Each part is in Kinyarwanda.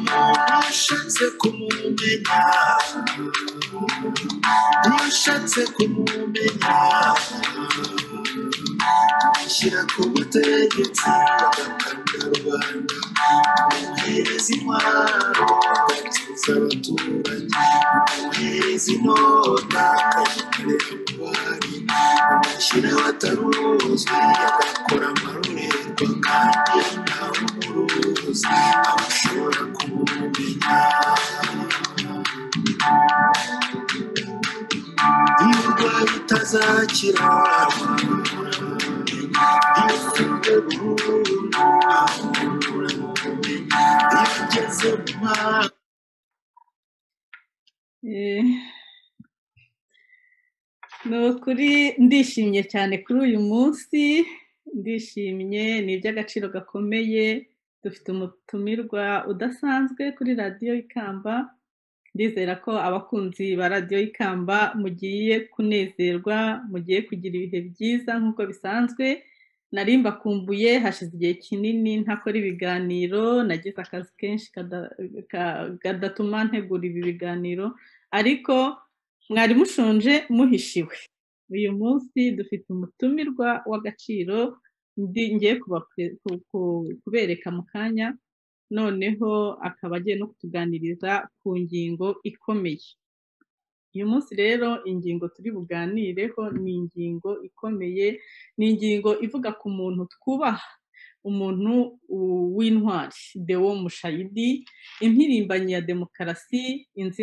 washatse kumumenya washatse kumumenya ashyira ku butegetsi rwanda muhereza intwaro agatsinza abaturage muhereza inota akayikorera ububari amushyira abataruzwi agakora amarorerwa kandi ntawe umuruzi abashobora kumumenya iyo urwaye utazakira iyo ufite burundu iyo ugeze mu mwaka Eh, ni ukuri ndishimye cyane kuri uyu munsi ndishimye ni iby'agaciro gakomeye dufite umutumirwa udasanzwe kuri radiyo ikamba ndizera ko abakunzi ba radiyo ikamba mugiye kunezerwa mugiye kugira ibihe byiza nk'uko bisanzwe nari mbakumbuye hashize igihe kinini ntakora ibiganiro nagize akazi kenshi kada- ka- gadatuma ntegura ibi biganiro ariko mwari mushonje muhishiwe uyu munsi dufite umutumirwa w'agaciro ndi- ngiye kubapre- ku- ku- kubereka mu kanya noneho akaba agiye no kutuganiriza ku ngingo ikomeye uyu munsi rero ingingo turi buganireho ni ingingo ikomeye ni ingingo ivuga ku muntu twubaha umuntu u- w'intwari dewo mushayidi impirimbanyi ya demokarasi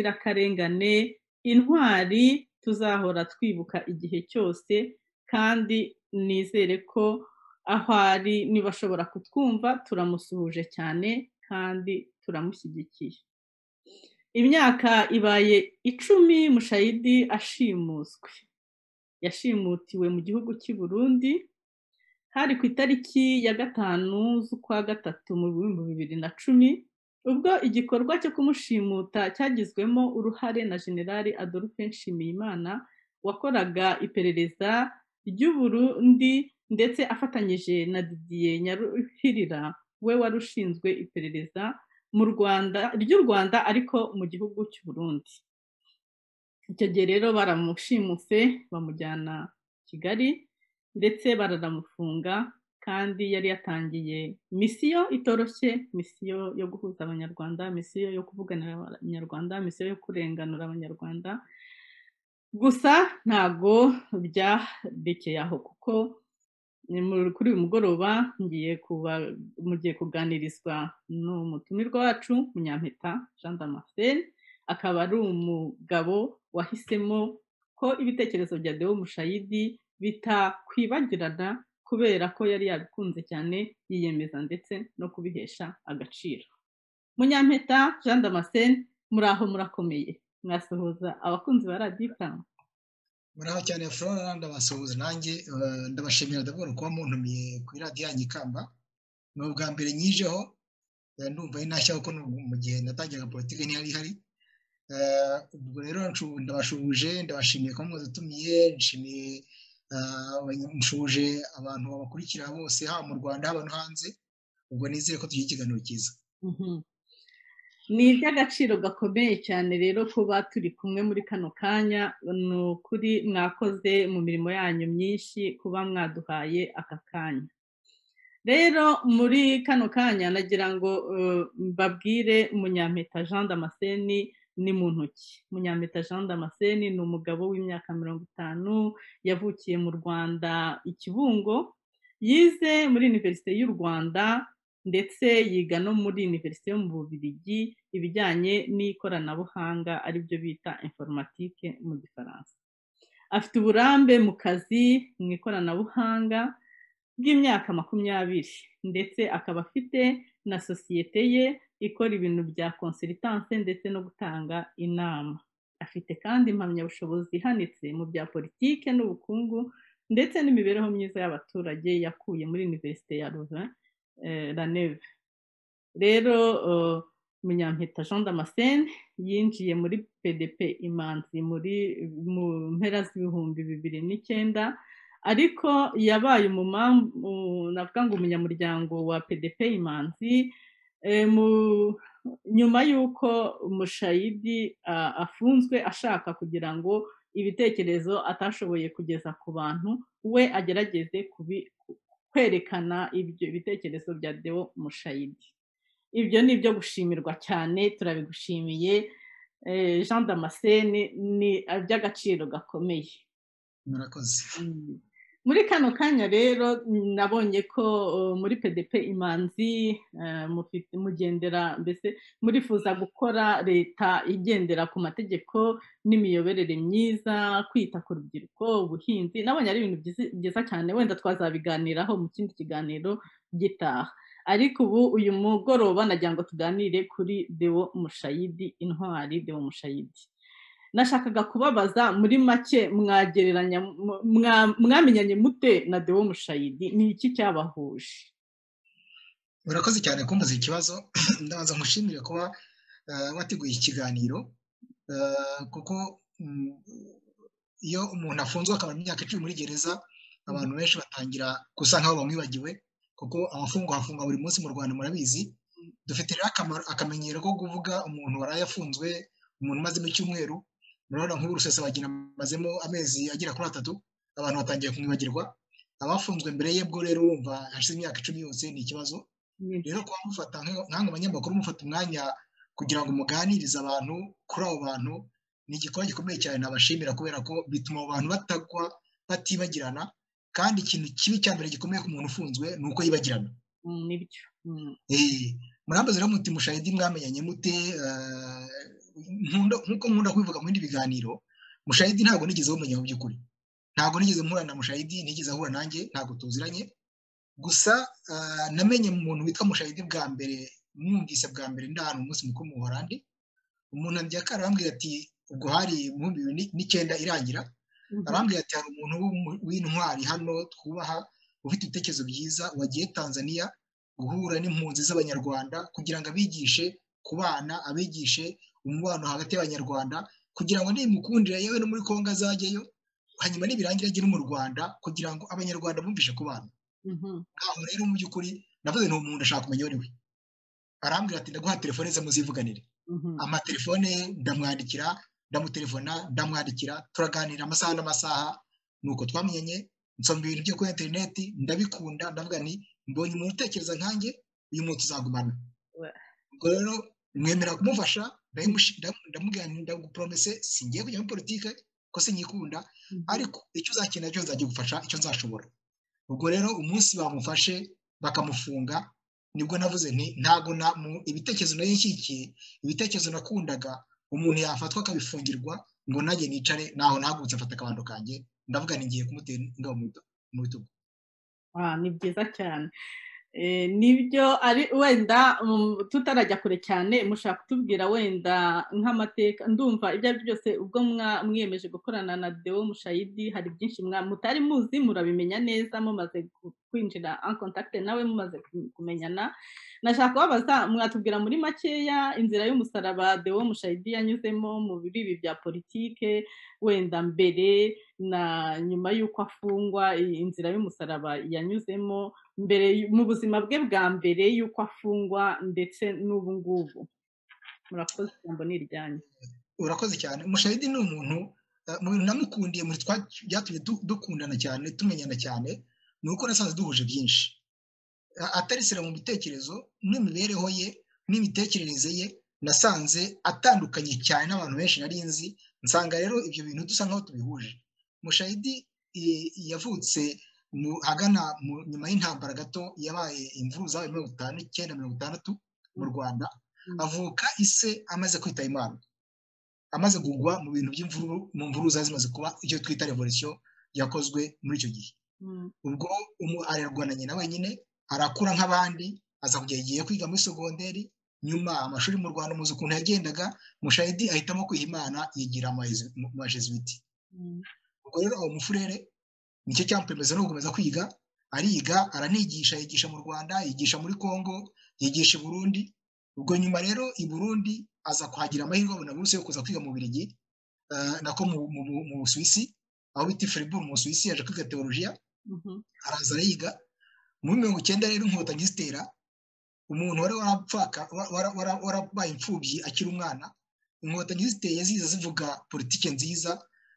inzirakarengane intwari tuzahora twibuka igihe cyose kandi nizere ko aho ari niba ashobora kutwumva turamusuhuje cyane kandi turamushyigikiye imyaka ibaye icumi mushayidi ashimuswe yashimutiwe mu gihugu cy'i burundi hari ku itariki ya gatanu z'ukwa gatatu mu bihumbi bibiri na cumi ubwo igikorwa cyo kumushimuta cyagizwemo uruhare na generali adolphe nshimiyimana wakoraga iperereza ry'u burundi ndetse afatanyije na didier nyaruhirira we wari ushinzwe iperereza mu rwanda ry'u rwanda ariko mu gihugu cy'u burundi icyo gihe rero baramushimuse bamujyana kigali ndetse baranamufunga kandi yari yatangiye misiyo itoroshye misiyo yo guhuza abanyarwanda misiyo yo kuvuganira abanyarwanda misiyo yo kurenganura abanyarwanda gusa ntago byarekeye aho kuko ni mu- kuri uyu mugoroba ngiye kuba mugiye kuganirizwa n'umutumirwa wacu munyampeta jean damascene akaba ari umugabo wahisemo ko ibitekerezo bya deo mushayidi bitakwibagirana kubera ko yari yabikunze cyane yiyemeza ndetse no kubihesha agaciro munyampeta jean damascene muraho murakomeye mwasuhuza abakunzi ba radiyo isango muraho cyane flora ndabasuhuza nanjye eh, ndabashimira ndabona kuba muntumiye kuri radiyo yanjye ikamba ni ubwa mbere nyijeho eh, ndumva ari ntashya kuko ni mu gihe natangiraga politiki ntiyari ihari Eh, ubwo rero nshu- ndabashuhuje ndabashimiye kuba mwadutumiye nshimiye eh, abany- nshuje abantu babakurikira bose haba mu rwanda haba no hanze ubwo nizeye ko tugira ikiganiro cyiza Mhm. ni iby'agaciro gakomeye cyane rero kuba turi kumwe muri kano kanya ni ukuri mwakoze mu mirimo yanyu myinshi kuba mwaduhaye aka kanya rero muri kano kanya nagira ngo eh, mbabwire munyampeta jean damascene ni mu ntoki munyampeta jean damascene ni umugabo w'imyaka mirongo itanu yavukiye mu rwanda i kibungo yize muri univerisite y'u rwanda ndetse yiga no muri univerisite yo mu bubiligi ibijyanye n'ikoranabuhanga aribyo bita informatike mu gifaransa afite uburambe mu kazi mu ikoranabuhanga bw'imyaka makumyabiri ndetse akaba afite na sosiyete ye ikora ibintu bya consultance ndetse no gutanga inama afite kandi impamyabushobozi ihanitse mu bya politike n'ubukungu ndetse n'imibereho myiza y'abaturage yakuye muri univerisite ya louvain eh, la neve rero eh, munyampeta jean damascene yinjiye muri pdp imanzi muri mu mpera z'ibihumbi bibiri n'icyenda ariko yabaye umumamvu navuga ngo umunyamuryango wa pdp imanzi eh, mu nyuma y'uko umushayidi afunzwe ashaka kugira ngo ibitekerezo atashoboye kugeza ku bantu we agerageze kwerekana ibyo bitekerezo bya dewo mushayidi ibyo ni ibyo gushimirwa cyane turabigushimiye jean damascene ni iby'agaciro gakomeye murakoze muri kano kanya rero nabonye ko muri pdp imanzi mugendera mbese murifuza gukora leta igendera ku mategeko n'imiyoborere myiza kwita ku rubyiruko ubuhinzi nabonye ari ibintu byiza cyane wenda twazabiganiraho mu kindi kiganiro gitaha ariko ubu uyu mugoroba nagira ngo tuganire kuri dewo mushayidi intwari dewo mushayidi nashakaga kubabaza muri make mwagereranya mwamenyanye mute na dewo mushayidi ni iki cyabahuje murakoze cyane kumbuza ikibazo ndabanza nkushimire kuba wateguye ikiganiro kuko iyo umuntu afunzwe akabara imyaka icumi muri gereza abantu benshi batangira gusa nk'aho bamwibagiwe kuko abafungwa hafungwa buri munsi mu rwanda murabizi dufite rero akamenyero ko kuvuga umuntu waraye afunzwe umuntu umazemo icyumweru murabona nk'ubu rusesabagina amazemo amezi agera kuri atatu abantu batangiye kumwibagirwa abafunzwe mbere ye bwo rero wumva hashize imyaka icumi yose ni ikibazo rero kuba mufata nk'aho abanyamakuru mufata umwanya kugira ngo muganirize abantu kuri abo bantu ni igikorwa gikomeye cyane nabashimira kubera ko bituma abo bantu batagwa batibagirana kandi ikintu kibi cya mbere gikomeye ku muntu ufunzwe ni uko yibagirana nibyo murambaza rero muti mushahidi mwamenyanye mute nk'uko nkunda kubivuga mu bindi biganiro mushahidi ntabwo nigeze bumenya mu by'ukuri ntabwo nigeze mpura na mushahidi nigeze ahura nanjye ntabwo tuziranye gusa namenye mu muntu witwa mushahidi bwa mbere mwumvise bwa mbere ndi ahantu umunsi mukuru mu buhorandi umuntu akara arambwira ati ubwo hari mu bibiri n'icyenda irangira arambwira ati hari umuntu w'intwari hano twubaha ufite ibitekerezo byiza wagiye tanzania guhura n'impunzi z'abanyarwanda kugira ngo abigishe ku bana abigishe umubano hagati y'abanyarwanda kugira ngo nimukundire yewe no muri kongo azajyayo hanyuma nibirangira agire mu rwanda kugira ngo abanyarwanda bumvishe ku bana ngaho rero mu by'ukuri navuze ni umuntu ashaka kumenya we arambwira ati ndaguha telefone ze muzivuganire amatelefone ye ndamwandikira ndamutelefona ndamwandikira turaganira amasaha n'amasaha ni uko twamenyanye nsomba ibintu byo kuri interineti ndabikunda ndavuga ni mbonye umuntu utekereza nkanjye uyu muntu uzagumana ubwo rero mwemera kumufasha ndamuporomese singiye kujya muri politike ko sinyikunda ariko icyo uzakenera cyo nzajya gufasha icyo nzashobora ubwo rero umunsi bamufashe bakamufunga nibwo navuze nti ntabwo ibitekerezo nari nshyigikiye ibitekerezo nakundaga umuntu yafatwa akabifungirwa ngo najye nicare naho nahagurutse mfata akabando kanjye ndavuga ngiye kumutera ingabo mu bitugu ni byiza cyane nibyo ari wenda tutarajya kure cyane mushaka kutubwira wenda nk'amateka ndumva ibyo ari byo byose ubwo mwiyemeje gukorana na dewo mushayidi hari byinshi mutari muzi murabimenya neza mumaze kwinjira ankontakite nawe mumaze kumenyana nashaka kubabaza mwatubwira muri makeya inzira y'umusaraba dewo mushayidi yanyuzemo mu bibi bya politike wenda mbere na nyuma y'uko afungwa inzira y'umusaraba yanyuzemo mbere mu buzima bwe bwa mbere y'uko afungwa ndetse n'ubu ngubu murakoze ijambo ni iryanyu urakoze cyane mushayidi ni umuntu namukundiye muri twa byatumye dukundana cyane tumenyana cyane ni uko nasanze duhuje byinshi atarisira mu bitekerezo n'imibereho ye n'imitekerereze ye nasanze atandukanye cyane n'abantu benshi nari nzi nsanga rero ibyo bintu dusa nk'aho tubihuje mushayidi yavutse hagana nyuma y'intambara gato yabaye imvuru zabaye mirongo itanu icyenda mirongo itandatu mu rwanda avuka ise amaze kwita imana amaze kugwa mu bintu by'imvuru mu mvuru zari zimaze kuba icyo twita revolisiyo yakozwe muri icyo gihe ubwo arerwa na nyina wenyine arakura nk'abandi aza kugera igihe kwiga muri sogonderi nyuma amashuri mu rwanda muzi ukuntu yagendaga mushayidi ahitamo kwiha imana yigira amajesuwiti ubwo rero aho mufurere nicyo cyamuperemeza no gukomeza kwiga ariga aranigisha yigisha mu rwanda yigisha muri congo yigisha i burundi ubwo nyuma rero i burundi aza kuhagira amahirwe abona buruse yo kuza kwiga mu birigi nako mu busuwisi aho bita furiburu mu busuwisi yaje kwiga teolojiya araza arayiga muri mirongo icyenda rero inkotanyi zitera umuntu wari warabaye imfubyi akiri umwana inkotanyi ziteye ziza zivuga politiki nziza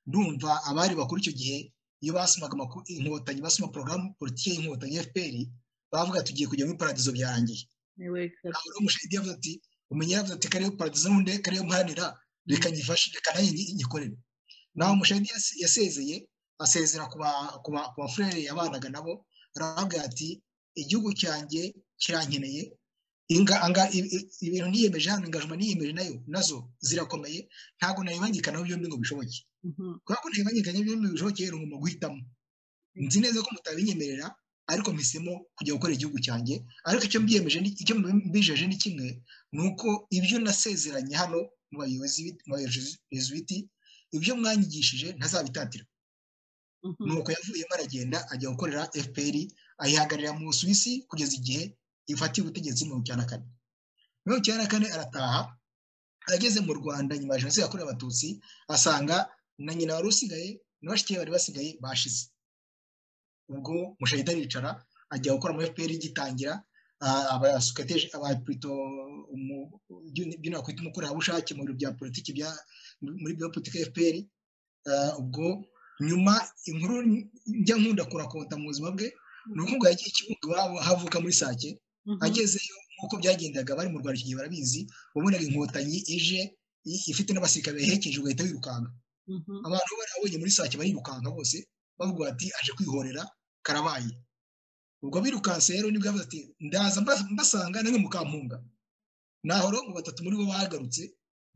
ndumva abari bakuru icyo gihe iyo basomaga inkotanyi basoma porogaramu politiki y'inkotanyi fpr bavuga tugiye kujya muri paradizo byarangiye ntabwo rero umushahidi yavuze ati umenye yavuze ati kariya paradizo n'undi kariya mparanira reka nyifashe reka nanjye nyikorere naho umushahidi yasezeye asezera ku bafurere yabanaga nabo aravuga ati igihugu cyanjye kirankeneye ibintu niyemeje hano ingajoma niyemeje nayo nazo zirakomeye ntabwo nayibangikanaho byombi ngo bishoboke kubera ko ntayibangikanaho byombi ngo bishoboke rero ngomba guhitamo nzi neza ko mutabinyemerera ariko mpisemo kujya gukora igihugu cyanjye ariko icyo mbiyemeje icyo mbijeje ni kimwe ni uko ibyo nasezeranye hano mu bayobozi b'ibiti ibyo mwanyigishije ntazabitatira nuko yavuyemo aragenda ajya gukorera fpr ayihagararira mu busuwisi kugeza igihe ifatiye ubutegetsi mirongo icyenda na kane mirongo icyenda na kane arataha ageze mu rwanda nyuma ya jenoside yakorewe abatutsi asanga na nyina wari usigaye na bashiki bari basigaye bashize ubwo mushahida aricara ajya gukora muri fpr igitangira abasukateje abapurito byino bakwita umukorerabushake mu biro bya politiki muri bya politiki fpr ubwo nyuma inkuru njya nkunda kurakota mu buzima bwe ni ukuvuga yagiye ikibuga iwabo havuka muri sake agezeyo nk'uko byagendaga bari mu rwanda igihe barabizi wabonaga inkotanyi ije ifite n'abasirikare bayihekeje ugahita wirukanka abantu bari abonye muri sake barirukanka bose bavuga ati aje kwihorera karabaye ubwo birukanse rero nibwo yavuze ati ndaza mbasanga namwe mukampunga naho rero ngo batatu muri bo bahagarutse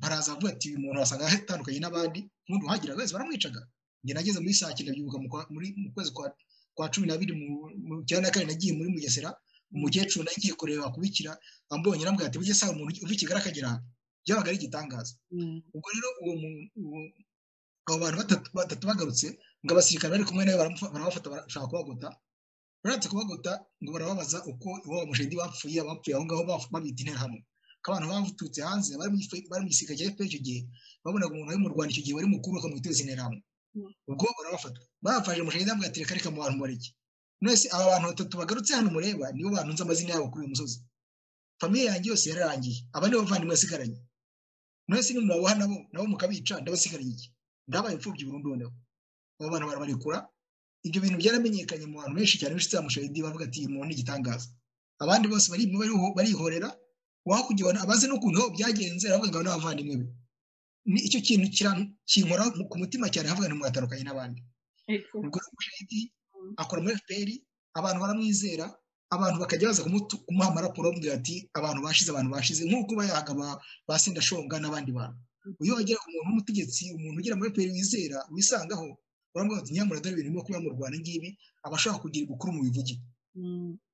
baraza bavuga ati uyu muntu wasanga atandukanye n'abandi ubundi uhagiraga wese baramwicaga njye nageze muri saa cyenda byibuka mu kwezi kwa cumi n'abiri mu cyenda na kane nagiye muri mugesera umukecuru nagiye kureba kubikira ambonye arambwira ati bujye saa umuntu uva i kigali akagera aha byabaga ari igitangaza ubwo rero uwo abo bantu batatu bagarutse ngo abasirikare bari kumwe nawe barabafata barashaka kubagota baratse kubagota ngo barababaza uko iwabo mushedi bapfuye abapfuye aho ngaho babita interahamwe ko abantu baturutse hanze bari mu gisirikare cya fpr icyo gihe babonaga umuntu wari mu rwanda icyo gihe wari mukuru bakamwiteza interahamwe ubwo barabafata bafashe mushedi bamwe ati reka reka mu bantu bareke mwese aba bantu batatu bagarutse hano mureba nibo bantu nzi amazina yabo kuri uyu musozi famiye yanjye yose yararangiye aba nibo bavandimwe asigaranye mwese nimubaboha nabo nabo mukabica ndabasigaranye iki ndabaye imfubyi burundu noneho abo bantu barabarekura ibyo bintu byaramenyekanye mu bantu benshi cyane b'inshuti za mushahidi bavuga ati uyu muntu ni igitangaza abandi bose barihorera wakujyana abaze n'ukuntu byagenze aravuga ngo n'abavandimwe be ni icyo kintu kinkora ku mutima cyane havuga ntimwatandukanye n'abandi ubwo rero mushahidi akora muri fpr abantu baramwizera abantu bakajya baza kumuha amaraporo bavuga ati abantu bashize abantu bashize nk'uko bayahaga ba sendashonga n'abandi bantu iyo wagera ku muntu w'umutegetsi umuntu ugira muri peri wizera wisangaho uramubwira ati nyamara dore ibintu birimo kuba mu rwanda ngibi aba ashaka kugira ibukuru mu bivuge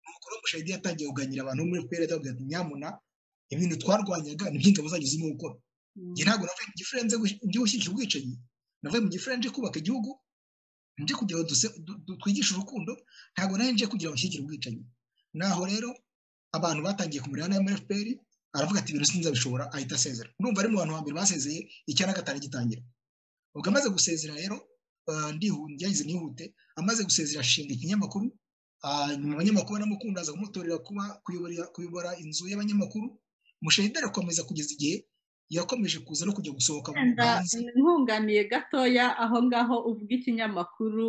umukuru w'umushahidi yatangiye kuganira abantu bo muri peri atavuga ati nyamuna ibintu twarwanyaga ni iby'ingabo zanyu zirimo gukora njye ntabwo navuye mu gifurere nje gushyigikira ubwicanyi navuye mu gifurere nje kubaka igihugu nje kugira ngo twigishe urukundo ntabwo nawe nje kugira ngo nshyigikire ubwicanyi naho rero abantu batangiye kumurira nawe muri fpr aravuga ati ibintu sinzabishobora ahita asezera urumva ari mu bantu hambere basezeye icya na gatanu gitangira ubwo amaze gusezera rero ndihuze nihute amaze gusezera ashinga ikinyamakuru nyuma abanyamakuru banamukunda aza kumutorera kuba kuyobora inzu y'abanyamakuru mushahida arakomeza kugeza igihe yakomeje kuza no kujya gusohoka mu rubanza nkunganiye gatoya aho ngaho ubwo ikinyamakuru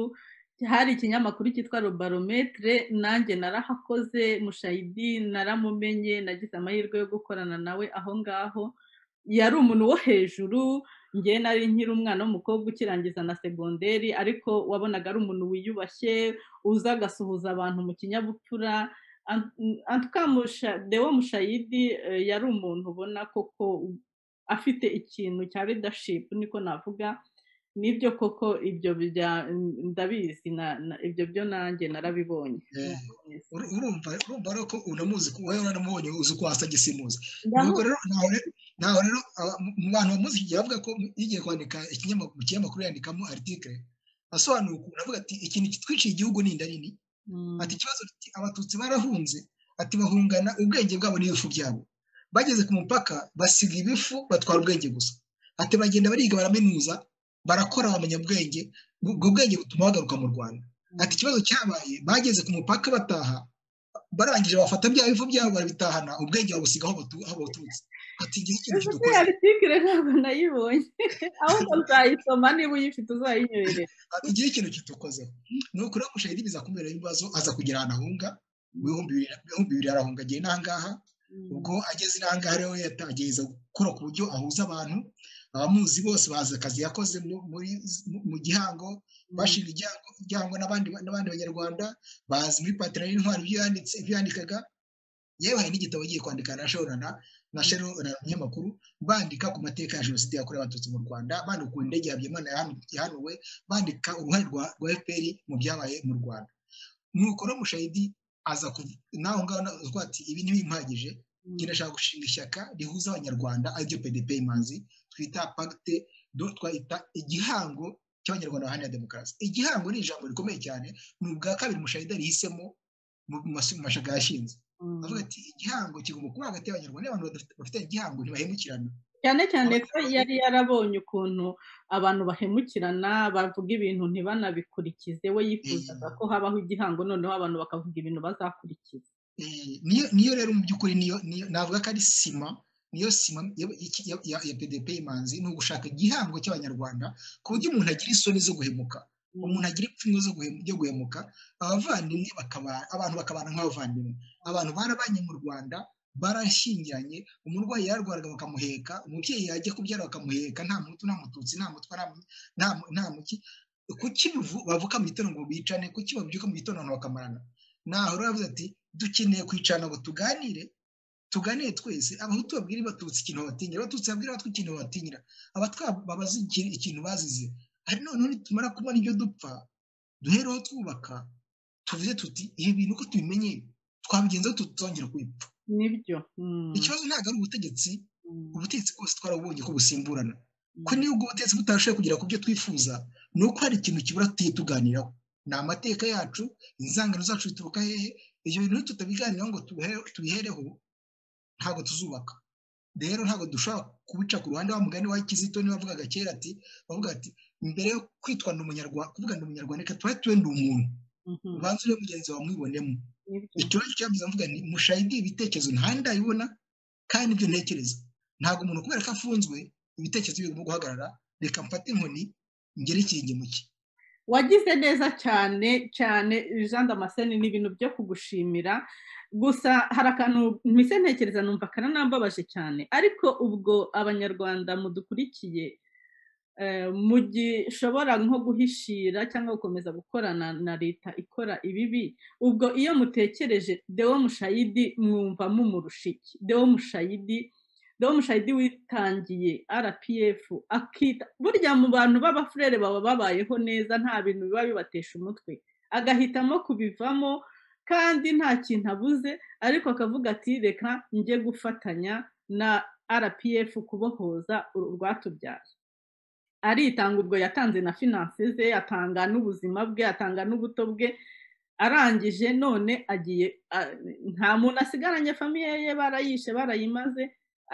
hari ikinyamakuru cyitwa rubarometire nanjye narahakoze mushayidi naramumenye nagize amahirwe yo gukorana nawe aho ngaho yari umuntu wo hejuru nge nari nkiri umwana w'umukobwa ukirangiza na segonderi ariko wabonaga ari umuntu wiyubashye uza agasuhuza abantu mu kinyabupfura dewo mushayidi yari umuntu ubona koko afite ikintu cya ridashipu niko navuga nibyo koko ibyo ndabizi ibyo byo nanjye narabibonye urumva urumva ko unamuzi wowe uramubonye uzi uko wasa gisimuzi nuko rero ntaho rero mu bantu bamuzi igihe bavuga ko yigiye kwandika mu kinyamakuru yandikamo aritikire asobanura ukuntu avuga ati ikintu kitwiciye igihugu ni inda nini ati ikibazo abatutsi barahunze ati bahungana ubwenge bwabo n'ibifu byabo bageze ku mupaka basiga ibifu batwara ubwenge gusa ati bagenda bariga baraminuza barakora bamenya ubwenge ubwo bwenge butuma bagaruka mu rwanda ati ikibazo cyabaye bageze ku mupaka bataha barangije bafata bya bivu byabo barabitahana ubwenge babusiga aho baturutse ati igihe ikintu ese arutitire ntabwo nayibonye ahubwo uzayisoma niba uyifite uzayinywerera ati igihe ikintu kitukozeho ni ukuri akoresha yiribiza kumera ibibazo aza kugera ahantu ahunga mu bihumbi bibiri arahunga agiye n'ahangaha ubwo ageze n'ahangaha rero yagerageza gukora ku buryo ahuza abantu abamuzi bose bazi akazi yakoze mu gihango bashinga igihango n'abandi banyarwanda bazi muri patara y'intwari ibyo yandikaga yewe hari n'igitabo agiye kwandika na shorana na shorana umunyamakuru bandika ku mateka ya jenoside yakorewe abatutsi mu rwanda bandika ukuntu indege yabyimana yahanuwe bandika uruhare rwa fpr mu byabaye mu rwanda nuko no mushayidi aza naho ngaho avuga ati ibi ntibimpagije nashaka gushinga ishyaka rihuza abanyarwanda ariryo pdp imanzi twita pagite twita igihango cy'abanyarwanda baharanira demokarasi igihango ni ijambo rikomeye cyane ni ubwa kabiri mushayida rihisemo mu mashyaka yashinze avuga ati igihango kigomba kuba hagati y'abanyarwanda abantu bafite igihango ntibahemukirana cyane cyane ko yari yarabonye ukuntu abantu bahemukirana bavuga ibintu ntibanabikurikize we yifuzaga ko habaho igihango noneho abantu bakavuga ibintu bazakurikiza niyo rero mu by'ukuri navuga ko ari sima niyo sima ya pdp imanzi ni ugushaka igihango cy'abanyarwanda ku buryo umuntu agira isoni zo guhemuka umuntu agira ipfunwe zo guhemuka abavandimwe abantu bakabana nk'abavandimwe abantu barabanye mu rwanda barashyingiranye umurwayi yararwaraga bakamuheka umubyeyi yajya kubyara bakamuheka nta mutu nta mututsi nta mutwa nta muki kuki bavuka mu gitondo ngo bicane kuki babyuka mu gitondo abantu bakamarana naho rero yavuze ati dukeneye kwicarana ngo tuganire tuganire twese abahutu babwire batutsi ikintu batinyira abatutsi babwire abatwa ikintu batinyira abatwa babaze ikintu bazize ari noneho nitumara kubona ibyo dupfa duhereho twubaka tuvuze tuti ibi bintu uko tubimenye twabigenzaho tutongera kubipfa nibyo ikibazo ntabwo ari ubutegetsi ubutegetsi bwose twarabubonye ko busimburana ko niba ubwo butegetsi butarashoboye kugera ku byo twifuza ni uko hari ikintu kibura tugiye tuganiraho ni amateka yacu inzangano zacu zituruka hehe ibyo bintu tutabiganiraho ngo tubihereho ntabwo tuzubaka rero ntabwo dushobora kubica ku ruhande wa mugani wa kizito niba avugaga kera ati bavuga ati mbere yo kwitwa ndi umunyarwanda kuvuga ndi umunyarwanda reka tuba tuwe ndi umuntu ubanza urebe mugenzi wawe mwibonemo ikibazo cyabuze mvuga ni mushayidi ibitekerezo ntahandi ndabibona kandi nibyo ntekereza ntabwo umuntu kubera ko afunzwe ibitekerezo bigomba guhagarara reka mfate inkoni ngere ikingi muke wagize neza cyane cyane jean damascene ni ibintu byo kugushimira gusa hari akantu mpise ntekereza numva karanambabaje cyane ariko ubwo abanyarwanda mudukurikiye mugishobora nko guhishira cyangwa gukomeza gukorana na leta ikora ibibi ubwo iyo mutekereje dewo mushayidi mwumva mumurusha iki dewo mushayidi dewo mushayidi witangiye rpf akita burya mu bantu b'abafurere baba babayeho neza nta bintu biba bibatesha umutwe agahitamo kubivamo kandi nta kintu abuze ariko akavuga ati reka njye gufatanya na rpf kubohoza urwatubyaye aritanga ubwo yatanze na finanse ze atanga n'ubuzima bwe atanga n'ubuto bwe arangije none agiye nta muntu asigaranye famiye ye barayishe barayimaze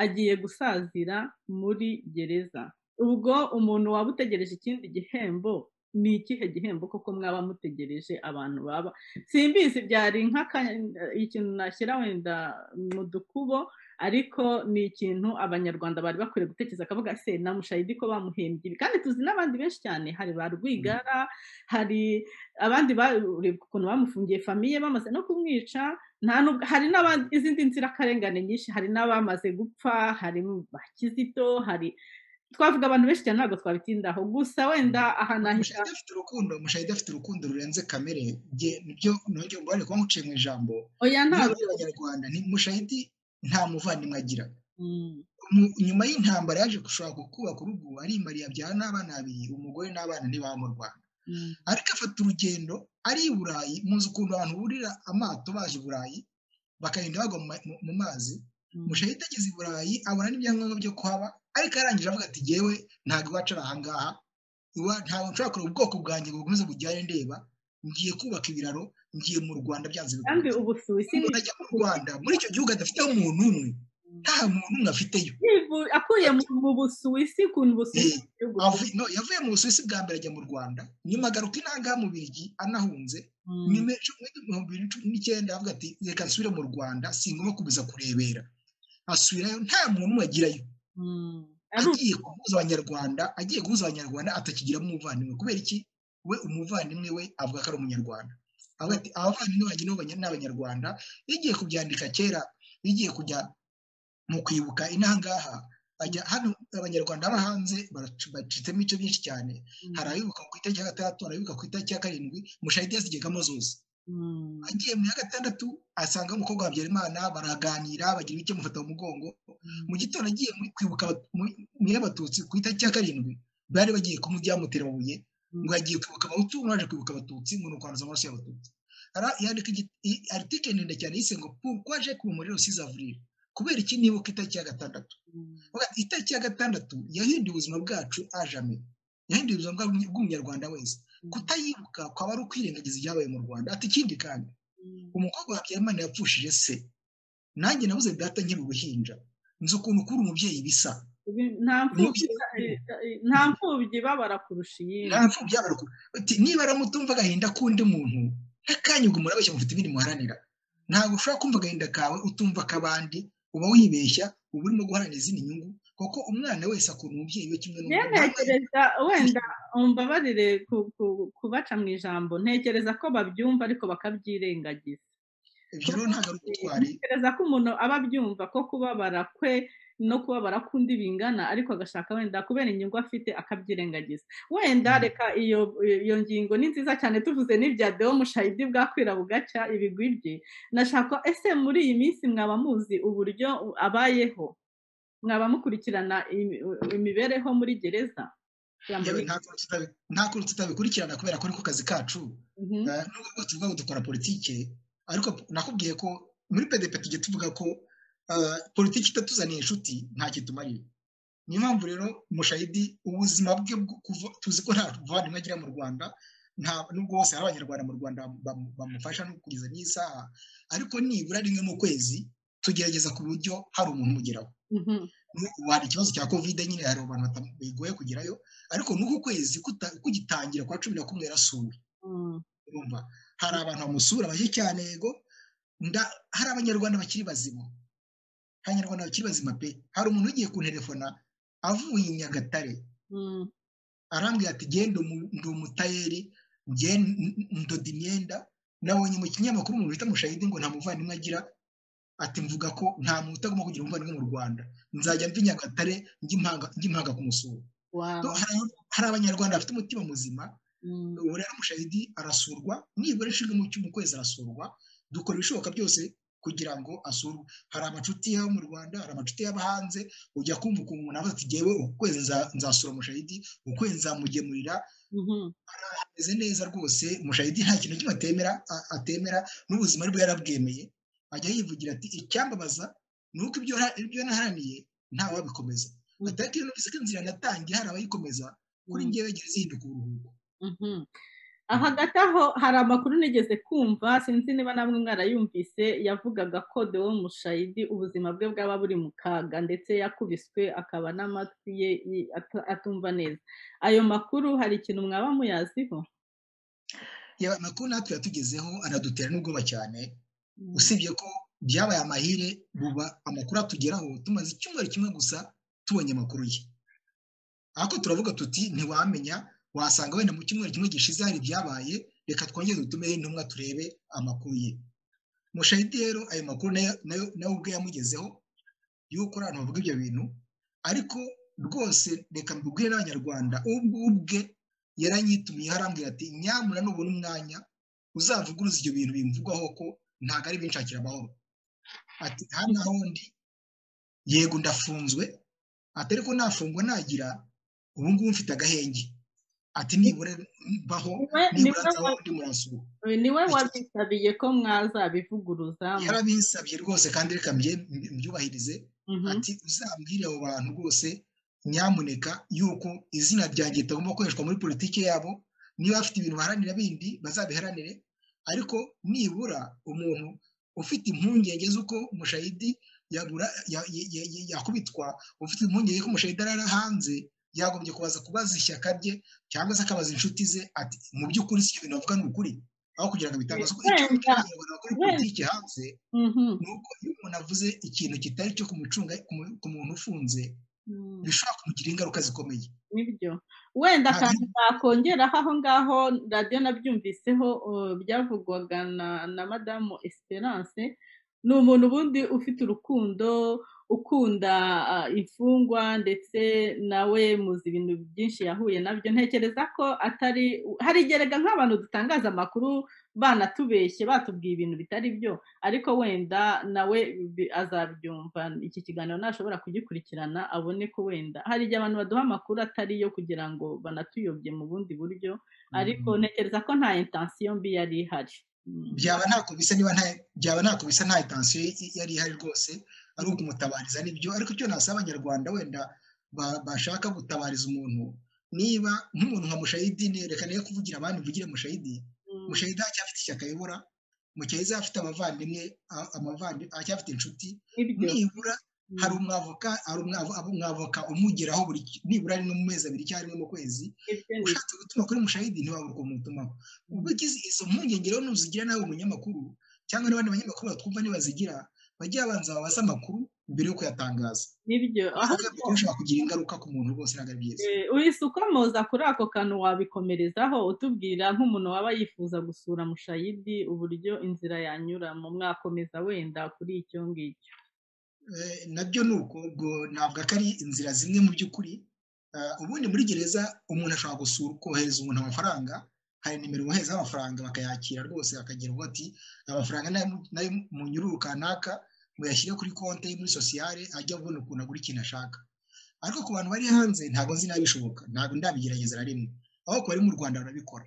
agiye gusazira muri gereza ubwo umuntu waba utegereje ikindi gihembo ni ikihe gihembo koko mwaba mutegereje abantu baba simbizi byari ikintu nashyira wenda mu dukubo ariko ni ikintu abanyarwanda bari bakwiriye gutekereza akavuga se na mushayidi ko bamuhembye ibi kandi tuzi n'abandi benshi cyane hari ba rwigara hari abandi barebwa ukuntu bamufungiye famiye bamaze no kumwica hari n'izindi nzirakarengane nyinshi hari n'abamaze gupfa hari ba kizito hari twavuga abantu benshi cyane ntabwo twabitindaho gusa wenda aha nahita afite urukundo mushayidi afite urukundo rurenze kamere nibyo nibyo mubare kuba muciye mu ijambo oya ntabwo abanyarwanda ni mushayidi nta muvandimwe agira nyuma y'intambara yaje gushaka kubaka urugo arimariye abyara n'abana babiri umugore n'abana ntibaba mu rwanda ariko afata urugendo ari i burayi muzi ukuntu abantu burira amato baje i burayi bakagenda bagwa mu mazi mushahita ageze i burayi abona n'ibyangombwa byo kuhaba ariko arangije avuga ati yewe ntabwo iwacu ari ahangaha ntabwo nshobora kureba ubwoko bwanjye ngo bukomeze bujyane ndeba ngiye kubaka ibiraro ngiye mu rwanda byanze kandi ubusuwisi umuntu ajya mu rwanda muri icyo gihugu adafiteho umuntu umwe nta muntu umwe afiteyo akuye mu busuwisi ukuntu busuwisi yavuye mu busuwisi bwa mbere ajya mu rwanda nyuma agaruka inanga mu birigi anahunze nimero ibihumbi bibiri n'icyenda avuga ati reka nsubire mu rwanda singomba kubiza kurebera asubirayo nta muntu wagirayo agiye guhuza abanyarwanda agiye guhuza abanyarwanda atakigiramo umuvandimwe kubera iki we umuvandimwe we avuga ko ari umunyarwanda avuga ati abavandimwe banjye ni abanyarwanda yagiye kubyandika kera yagiye kujya mu kwibuka inahangaha ajya hano abanyarwanda baba hanze bacitsemo ibice byinshi cyane hari abibuka ku itariki ya gatandatu hari abibuka ku itariki ya karindwi mushahidi yazigegamo zose agiye mu ya gatandatu asanga umukobwa wa Habyarimana baraganira bagira ibice mufata mu mugongo mu gitondo agiye kwibuka mu y'abatutsi ku itariki ya karindwi bari bagiye kumujyamuterabuye ngo yagiye kwibuka abahutu baje kwibuka abatutsi ngo ni ukwanduza amaraso y'abatutsi yandika aritike ndende cyane yise ngo pourquoi kuba muri rusizi avril kubera iki nibuka itariki ya gatandatu itariki ya gatandatu yahinduye ubuzima bwacu ajame yahinduye ubuzima bw'umunyarwanda wese kutayibuka ukaba ari ukwirengagiza ibyabaye mu rwanda ati ikindi kandi umukobwa wa byamani yapfushije se nanjye nabuze data nkiri uruhinja nzi ukuntu ukura umubyeyi bisa nta mfubyi babara kurusha iyindi nta mfubyi babara kurusha niba aramutumva agahinda k'undi muntu n'akanya ubwo murabeshya mufite ibindi muharanira ntabwo ushobora kumva agahinda kawe utumva ak'abandi uba wibeshya uba urimo guharanira izindi nyungu kuko umwana wese akunda umubyeyi we kimwe n'umuntu ntekereza wenda umbabarire kubaca mu ijambo ntekereza ko babyumva ariko bakabyirengagiza ibyo rero ntabwo ari ubutwari ntekereza ko umuntu aba abyumva ko kubabara kwe no kubabara kundi bingana ariko agashaka wenda kubera inyungu afite akabyirengagiza wenda reka iyo ngingo ni nziza cyane tuvuze n'ibya deo mushahidi bwakwira bugaca ibigwi bye nashaka ese muri iyi minsi mwaba muzi uburyo abayeho mwaba mukurikirana imibereho muri gereza nta kuntu tutabikurikirana kubera ko ari ku kazi kacu nubwo tuvuga ngo dukora politike ariko nakubwiye ko muri pdp tujya tuvuga ko politiki itatuzaniye inshuti ntacyo itumarira niyo mpamvu rero mushahidi ubuzima bwe tuzi ko nta muvandimwe agira mu rwanda nubwo bose hari abanyarwanda mu rwanda bamufasha no kugeza n'isaha ariko nibura rimwe mu kwezi tugerageza ku buryo hari umuntu umugeraho hari ikibazo cya kovide nyine hari abantu bigoye kugerayo ariko n'uku kwezi kugitangira kwa cumi na kumwe yarasuwe hari abantu bamusura bake cyane yego hari abanyarwanda bakiri bazima abanyarwanda bakiri bazima pe hari umuntu ugiye kunterefona avuye i nyagatare arambwira ati genda ndi umutayeri ndoda imyenda nabonye mu kinyamakuru umuntu bita mushahidi ngo nta muvandimwe agira ati mvuga ko nta muntu utagomba kugira umuvandimwe mu rwanda nzajya mva i nyagatare njya impanga kumusura hari abanyarwanda bafite umutima muzima ubu rero mushahidi arasurwa nibura ishinga mu kwezi arasurwa dukora ibishoboka byose kugira ngo asurwe hari amacuti yo mu rwanda hari amacuti y'aba hanze ujya kumva ukuntu umuntu avuga ati ngewe ukwezi nzasura mushahidi ukwezi nzamugemurira ameze neza rwose mushahidi nta kintu kimwe atemera atemera n'ubuzima bwe yarabwemeye ajya yivugira ati icyambabaza ni uko ibyo naharaniye ntawe wabikomeza atari iyo numvise ko inzira natangiye hari abayikomeza kuri ngewe gereza ihinduka uburuhuko hagati aho hari amakuru nigeze kumva sinzi niba namwe mwarayumvise yavugaga ko dewo mushayidi ubuzima bwe bwaba buri mu kaga ndetse yakubiswe akaba n'amatwi ye atumva neza ayo makuru hari ikintu mwaba muyaziho amakuru natwe yatugezeho anadutera n'ubwoba cyane usibye ko byabaye amahire buba amakuru atugeraho tumaze icyumweru kimwe gusa tubonye amakuru ye ariko turavuga tuti ntiwamenya wasanga wenda mu cyumweru kimwe gishize hari ibyabaye reka twongere dutumire intumwa turebe amakuru ye mushahidi rero ayo makuru nawe ubwe yamugezeho y'uko abantu bavuga ibyo bintu ariko rwose reka mbibwire n'abanyarwanda ubwo ubwe yaranyitumiye arambwira ati nyamura nubona umwanya uzavuguruza ibyo bintu bimvugwaho ko ntabwo ari binshakira amahoro ati hano ahondi yego ndafunzwe atari ko nafungwa nagira ubu ngubu mfite agahenge ati nibura mbaho nibura nzaba undi murasura niwe wabisabiye ko mwazabivuguruza yarabisabye rwose kandi reka mbyubahirize ati uzambwire abo bantu rwose nyamuneka yuko izina ryanjye ritagomba gukoreshwa muri politiki yabo niba bafite ibintu baharanira bindi bazabiharanire ariko nibura umuntu ufite impungenge z'uko mushahidi yakubitwa ufite impungenge ko mushahidi arara hanze yagombye kubaza kubaza ishyaka rye cyangwa se akabaza inshuti ze ati mu by'ukuri si ibintu bavuga ni ukuri aho kugira ngo bitange amasoko icyo cy'abanyarwanda bakora politiki hanze ni uko iyo umuntu avuze ikintu kitari cyo kumucunga ku muntu ufunze bishobora kumugira ingaruka zikomeye nibyo wenda akantu nakongeraho aho ngaho radiyo nabyumviseho byavugwaga na madamu esperance ni umuntu ubundi ufite urukundo ukunda imfungwa ndetse nawe muzi ibintu byinshi yahuye nabyo ntekereza ko atari hari igerega nk'abantu dutangaza amakuru banatubeshye batubwiye ibintu bitari byo ariko wenda nawe azabyumva iki kiganiro nashobora kugikurikirana abone ko wenda hari igihe abantu baduha amakuru atari yo kugira ngo banatuyobye mu bundi buryo ariko ntekereza ko nta intansiyo mbi yari ihari byaba ntako bisa niba nta byaba ntako bisa nta itansiyo yari ihari rwose ari ukumutabariza nibyo ariko icyo nasaba abanyarwanda wenda bashaka gutabariza umuntu niba nk'umuntu nka mushayidi reka niyo kuvugira abandi mvugire mushayidi mushayidi acyafite ishyaka ayobora mushayidi afite amavandimwe amavandimwe acyafite inshuti nibura hari umwavoka hari umwavoka umugeraho buri nibura rimwe mu mezi abiri cyangwa rimwe mu kwezi ushatse gutuma kuri mushayidi ntiwabura ukumutuma ubwo izo mpungenge rero nuzigira nawe umunyamakuru cyangwa n'abandi banyamakuru batwumva ntibazigira bajye babanza babaze amakuru mbere yo kuyatangaza nibyo aho bishobora kugira ingaruka ku muntu rwose ntabwo ari byiza uhise ukomoza kuri ako kantu wabikomerezaho utubwira nk'umuntu waba yifuza gusura mushayidi uburyo inzira yanyuramo mwakomeza wenda kuri icyo ngicyo nabyo ni uko ntabwo ari inzira zimwe mu by'ukuri ubundi muri gereza umuntu ashobora gusura kohereza umuntu amafaranga hari nimero bohereza amafaranga bakayakira rwose bakagira ngo ati amafaranga nayo mu nyururu kanaka muyashyire kuri konti muri sosiyale ajya abona ukuntu agura ikintu ashaka ariko ku bantu bari hanze ntabwo nzi n'abishoboka ntabwo ndabigerageza na rimwe aho ku bari mu rwanda barabikora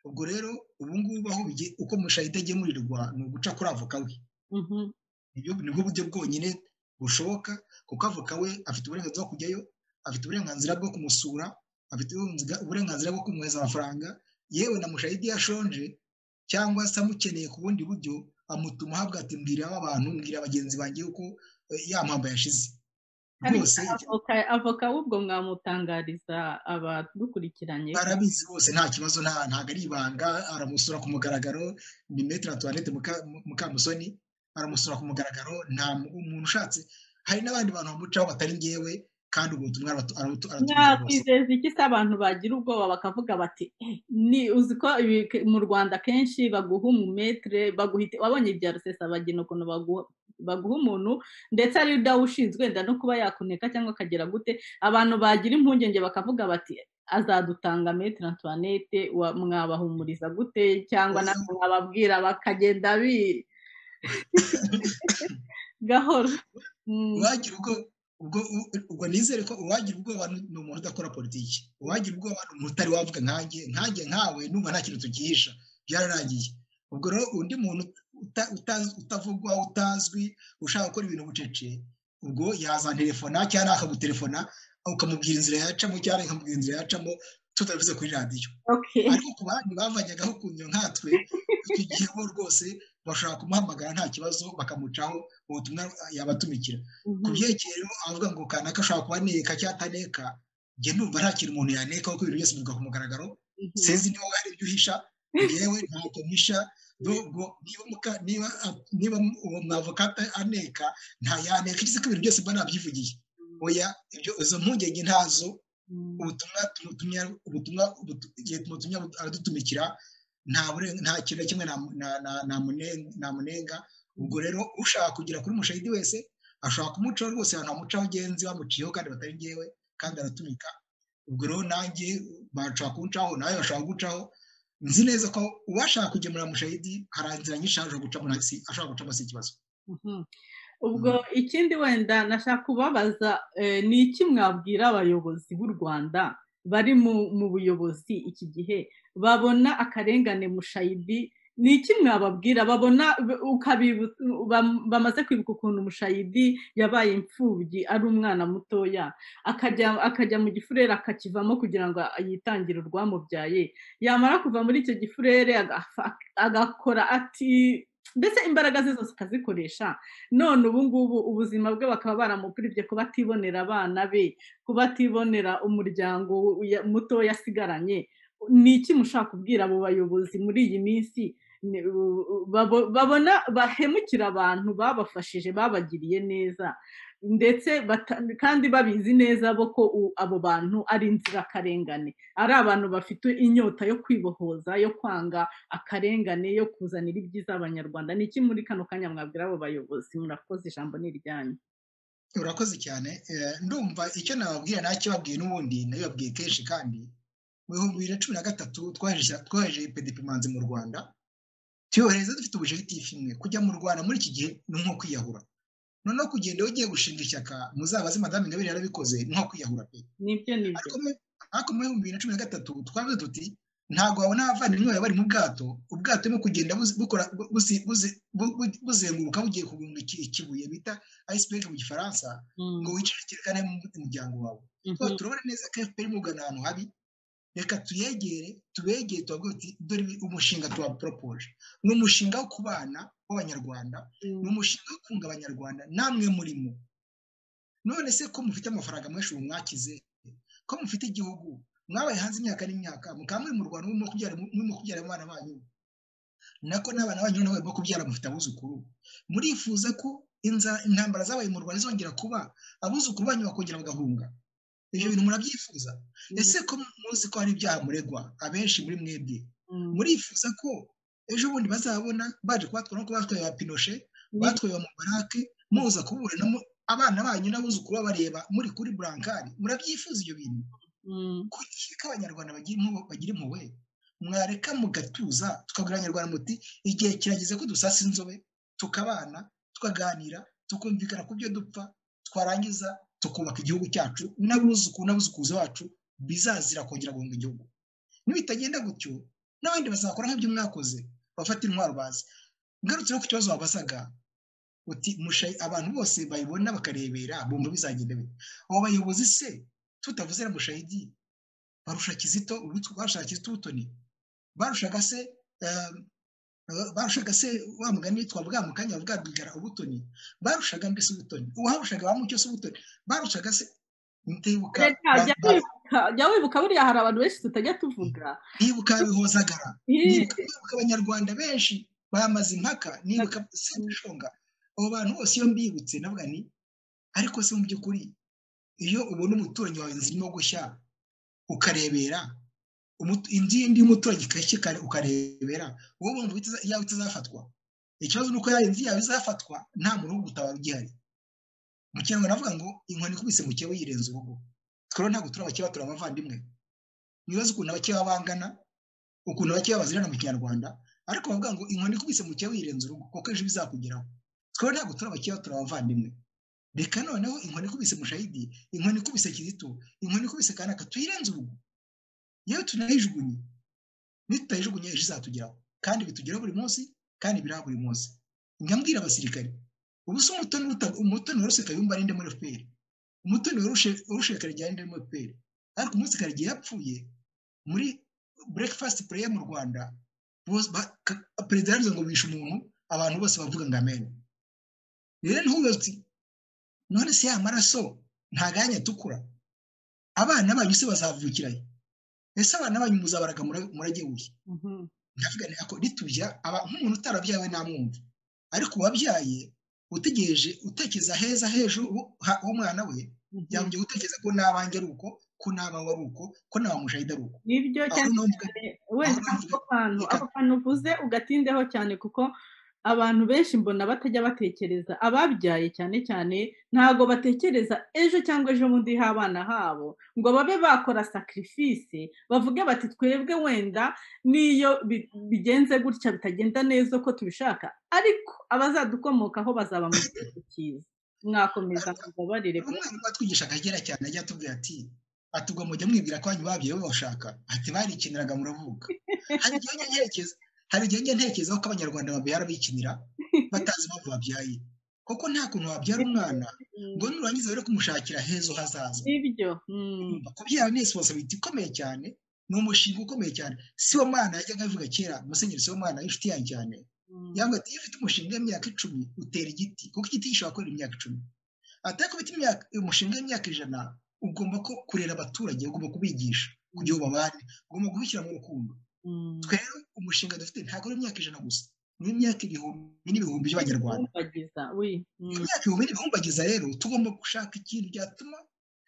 ubwo rero ubu ngubu aho uko mushahita agemurirwa ni uguca kuri avoka we nibwo buryo bwonyine bushoboka kuko avoka we afite uburenganzira bwo kujyayo afite uburenganzira bwo kumusura afite uburenganzira bwo kumuhereza amafaranga yewe na mushahidi yashonje cyangwa se amukeneye ku bundi buryo amutuma ahabwa ati mbwira abantu mbwira bagenzi banjye yuko ya mpamvu yashize rwose avoka w'ubwo mwamutangariza abadukurikiranye arabizi bose nta kibazo ntabwo ari ibanga aramusura ku mugaragaro ni metero tuwanete mukamusoni aramusura ku mugaragaro nta umuntu ushatse hari n'abandi bantu bamucaho batari ngewe kandi ubu butumwa aratumva iki se abantu bagira ubwoba bakavuga bati ni uzi ko mu rwanda kenshi baguha umumetere baguhita wabonye ibya rusesabagina ukuntu baguha umuntu ndetse ari udawushinzwe wenda no kuba yakuneka cyangwa akagera gute abantu bagira impungenge bakavuga bati azadutanga metero antoinette mwabahumuriza gute cyangwa natwe mwababwira bakagenda bi gahoro wagira ubwo ubwo nizere ko uwagira ubwoba ni umuntu udakora politiki uwagira ubwoba ni umuntu utari wavuga nkange nkange nkawe numva nta kintu tugihisha byararangiye ubwo rero undi muntu utavugwa utazwi ushaka gukora ibintu bucece ubwo yazantelefona cyangwa akagutelefona ukamubwira inzira yacamo cyangwa ukamubwira inzira yacamo tutabivuze kuri radiyo ariko ku bandi bavanyagaho kunyo nkatwe icyo gihe bo rwose bashobora kumuhamagara nta kibazo bakamucaho ubutumwa yabatumikira ku byerekeye rero avuga ngo kanaka ashobora kuba aneka cyangwa ataneka njye numva nta kintu umuntu yaneka kuko ibintu byose bivuga ku mugaragaro sinzi niba hari ibyo uhisha yewe ntabwo mpisha niba uwo mwavoka aneka ntayaneka ikizi ko ibintu byose mba nabyivugiye oya izo mpungenge ntazo ubutumwa tumutumya ubutumwa igihe tumutumya aradutumikira nta kintu na kimwe namunenga ubwo rero ushaka kugera kuri mushahidi wese ashobora kumucaho rwose abantu bamucaho genzi bamuciyeho kandi batari ngewe kandi aratumika ubwo rero nanjye bashobora kuwucaho nawe bashobora kuwucaho nzi neza ko uwashaka kugemura mushahidi hari inzira nyinshi ashobora gucamo ashobora gucamo si ikibazo ubwo ikindi wenda nashaka kubabaza ni iki mwabwira abayobozi b'u rwanda bari mu buyobozi iki gihe babona akarengane mushayidi ni iki mwababwira babona bamaze kwibuka ukuntu mushayidi yabaye imfubyi ari umwana mutoya akajya mu gifurere akakivamo kugira ngo yitangire urwamubyaye yamara kuva muri icyo gifurere agakora ati mbese imbaraga ze zose akazikoresha none ubu ngubu ubuzima bwe bakaba baramupiribye kuba atibonera abana be kuba atibonera umuryango muto yasigaranye ni iki mushaka kubwira abo bayobozi muri iyi minsi babona bahemukira abantu babafashije babagiriye neza ndetse kandi babizi neza bo ko abo bantu ari inzirakarengane ari abantu bafite inyota yo kwibohoza yo kwanga akarengane yo kuzanira ibyiza abanyarwanda ni iki muri kano kanya mwabwira abo bayobozi murakoze ijambo ni iryanyu urakoze cyane ndumva icyo nababwira nacyo babwiye n'ubundi nayo babwiye kenshi kandi mu bihumbi bibiri na cumi na gatatu twaje pedipimanzi mu rwanda tuyohereza dufite ubujegitifu imwe kujya mu rwanda muri iki gihe ni nko kwiyahura noneho kugenda ugiye gushinga ishyaka muzabazi madamu ingabire yarabikoze ni nko kwiyahura pe nibyo nibyo ariko mu bihumbi bibiri na cumi na gatatu twavuze tuti ntabwo wabona abavandimwe bawe bari mu bwato ubwato burimo kugenda buzenguruka bugiye kugunga ikibuye bita ayisiperi mu gifaransa ngo wicare cyerekane umuryango wawe turabona neza ko efuperi mugana ahantu habi reka tuyegere tubegere tubabwira uti dore umushinga tuwaporopoje ni umushinga wo ku bana b'abanyarwanda ni umushinga wo kunga abanyarwanda namwe murimo none se ko mufite amafaranga menshi ubu mwakize ko mufite igihugu mwabaye hanze imyaka n'imyaka mukaba muri mu rwanda murimo kubyara abana banyu nako n'abana banyu nabo barimo kubyara mufite abuzukuru murifuza ko intambara zabaye mu rwanda zongera kuba abuzukuru banyu bakongera bagahunga ibyo bintu murabyifuza ese ko muzi ko hari ibyaha muregwa abenshi muri mwebwe murifuza ko ejo bundi bazabona baje kubatwara nk'uko batwaye ba pinoshe batwaye ba mubarake muza kuburanamo abana banyu n'abuzukuru babareba muri kuri burankari murabyifuza ibyo bintu kuki ko abanyarwanda bagira impuhwe mwareka mugatuza tukabwira abanyarwanda muti igihe kirageze ko dusasa inzobe tukabana tukaganira tukumvikana ku byo dupfa twarangiza tukubaka igihugu cyacu n'abuzuku n'abuzukuzi bacu bizazira kongera guhunga igihugu nibitagenda gutyo n'abandi bazakora nk'ibyo mwakoze bafata intwaro bazi ngarutse no ku kibazo wabazaga uti abantu bose bayibona bakarebera bumva bizagenda bite abo bayobozi se tutavuze na mushahidi barusha kizito barusha kizito butoni barushaga se barushaga se wa mugani witwa bwa mukanya bwa bwigara ubutoni barushaga mbese ubutoni uwaharushaga ba mucyo se ubutoni barushaga se ntibuka jya wibuka buriya hari abantu benshi tutajya tuvuga nibuka bihozagara nibuka abanyarwanda benshi bamaze impaka nibuka sembishonga abo bantu bose iyo mbibutse navuga ni ariko se mu by'ukuri iyo ubona umuturanyi wawe zirimo gushya ukarebera inzu y'indi y'umuturanyi ikashyika ukarebera wowe wumva yawe itazafatwa ikibazo ni uko yawe inzu yawe izafatwa nta muntu wo gutabara ugihari mu kinyarwanda navuga ngo inkoni ikubise mu kiyawe yirenze urugo twero ntabwo turi abakeba turi abavandimwe ntibaze ukuntu abakeba bangana ukuntu abakeba bazirana mu kinyarwanda ariko bavuga ngo inkoni ikubise mu kiyawe yirenze urugo kuko ejo bizakugeraho twero ntabwo turi abakeba turi abavandimwe reka noneho inkoni ikubise mushahidi inkoni ikubise kizito inkoni ikubise kanaka tuyirenze urugo yewe tunayijugunye nitutayijugunye ejo izatugeraho kandi bitugeraho buri munsi kandi biraha buri munsi ngambwira abasirikare ubu se umutoni waruse kayumba arinde muri fpr umutoni warushe karege arinde muri fpr ariko umunsi karege yapfuye muri breakfast prayer mu rwanda perezida yaravuze ngo bishe umuntu abantu bose bavuga ngo amen rero ntubibaze none se ya maraso ntaganya atukura abana banyu se bazavukirayo ese abana banyu muzabaraga murage wuye ndavuga ntabwo ritujya nk'umuntu utarabyawe namwumva ariko uwabyaye utegereje utekereza heza hejuru umwana we yongeye gutekereza ko n'abanjye ari uko ko n'abawe ari uko ko n'abamushahida ari uko nibyo cyane wenda ako kantu ako kantu uvuze ugatindeho cyane kuko abantu benshi mbona batajya batekereza ababyaye cyane cyane ntabwo batekereza ejo cyangwa ejo bundi h'abana habo ngo babe bakora sacrifice bavuge bati twebwe wenda n'iyo bigenze gutya bitagenda neza uko tubishaka ariko abazadukomokaho bazaba mu gihugu cyiza mwakomeza mubabarire umwarimu watwigisha akagera cyane ajya atubwira ati atubwo mujya mwibwira ko banyu babyeyi babashaka ati barikiniraga muravuga hari igihe nyerekeza hari igihe njya ntekereza ko abanyarwanda babyara bikinira batazi impamvu babyaye kuko nta kuntu wabyara umwana ngo nurangiza rero kumushakira heza hazaza ibyo kubyara ni resiponsabiti ikomeye cyane ni umushinga ukomeye cyane si wo mwana yajyaga abivuga kera musenyeri si wo mwana y'inshuti yanjye cyane yambwira ati iyo ufite umushinga w'imyaka icumi utera igiti kuko igiti gishobora kwera imyaka icumi atari kubita umushinga w'imyaka ijana ugomba kurera abaturage ugomba kubigisha kugira ubabane ugomba kubishyira mu rukundo twebwe umushinga dufite ntabwo ari imyaka ijana gusa ni imyaka ibihumbi n'ibihumbi by'abanyarwanda imyaka ibihumbi n'ibihumbagiza rero tugomba gushaka ikintu byatuma